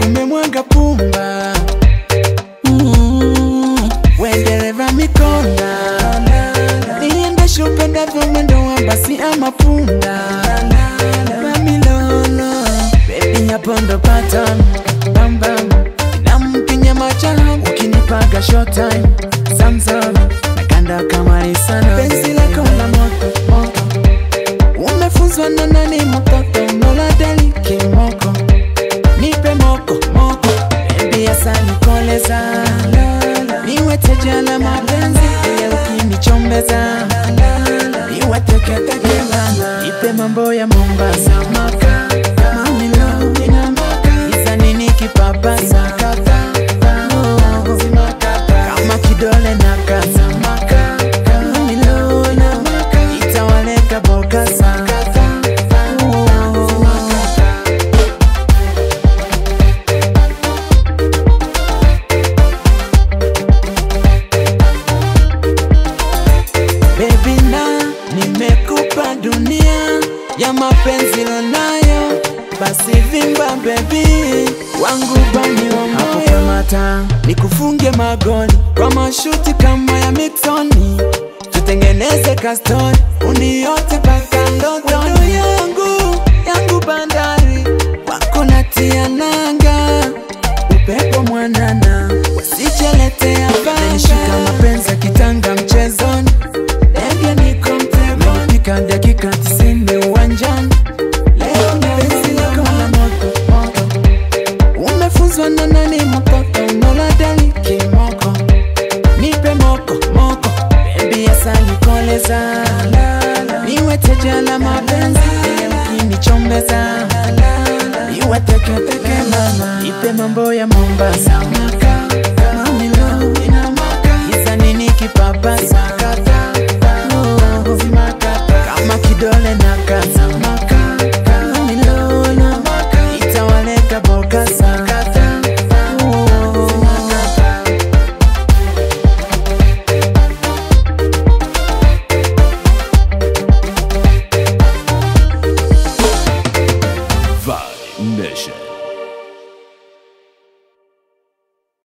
umemwaga pumba Mm, we dereva mikonda niendeshe upendavyo mwendo wa basi ama punda mamilolo bebi hapo ndo pattern bambam nampinya machaha ukinipaga short time samsam nakanda kamari sana penzi lako la moto moto umefunzwa na nani mtoto mola deli kimoko nipe moko moko bebi asani koleza niwe teja la mapenzi ile ukinichombeza niwe teketeke nipe mambo ya Mombasa maka mamilo isa nini kipapasa Oh, kama kidole na kasa maka mamilo itawaleka bokasa Oh. Baby na nimekupa dunia ya mapenzi lonayo, basi vimba baby wangu bani wa hapo kamata, nikufunge magoli kwa mashuti kama ya Miksoni, tutengeneze kastori uniote paka ndotoni yangu yangu bandari wako natia nanga upepo mwanana wasijeletea banishika mapenzi ya kitanga mchezoni ndege niko mtegoni pika dakika tisini uwanjani leo penzi lako la moto moto umefunzwa na nani mtoto mola dali kimoko nipe moko moko bebi asali koleza niwe teja la mapenzi ile ukinichombeza niwe teketeke mama nipe mambo ya Mombasa